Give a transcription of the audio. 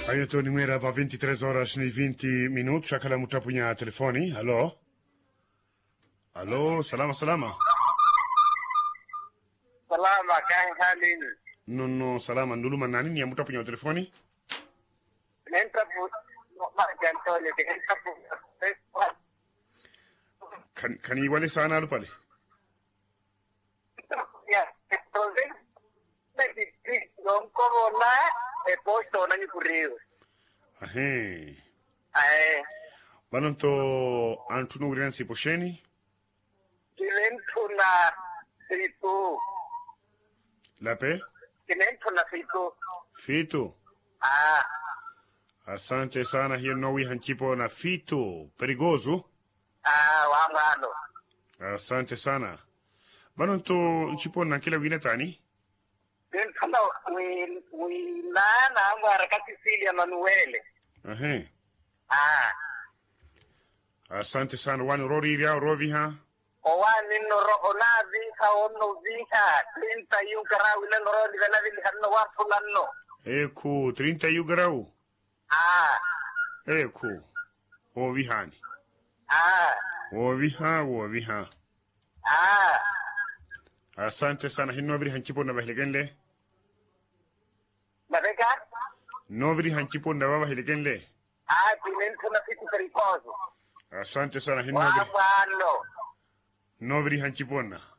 Aí Tony Mera va 23 horas ni 20 minutos akala mutapunya telefoni. Halo. Halo, salama salama. Salama kan halin. No no salama nduluma nani ni mutapunya telefoni? Nenta bu ma Antonio de nenta bu. Kan kan i wale sana alu pale. Ya, entonces me dice non corona e poi sono ni currido. Ahe. Eh, Banonto antunu grensi posheni. divento una situ. Lape. Divento una situ. Fito. Ah, Asante sana hiyo nowi hanchipo na fito. Perigoso. ah, wangalo. Asante sana. Banonto nchipo na kila wina tani. Divento na wi wi na na ngara ka Sicilia Manuele. Ahe. Ah, Asante sana wani rori ria rovi ha. owani noro ona vika ono vika trinta yu karawi na noro di kana vili hanno wapu lanno. Eku 30 yugarau. Ah, Eku. O vihani. ah, O viha, o viha. ah. Asante sana hin nobri hanchipo na bahiligenle. Mareka? Nobri hanchipo na baba hiligenle. Ah, tinento na situ pericoso. Asante sana hin nobri. Wapalo. Nobri hanchipona.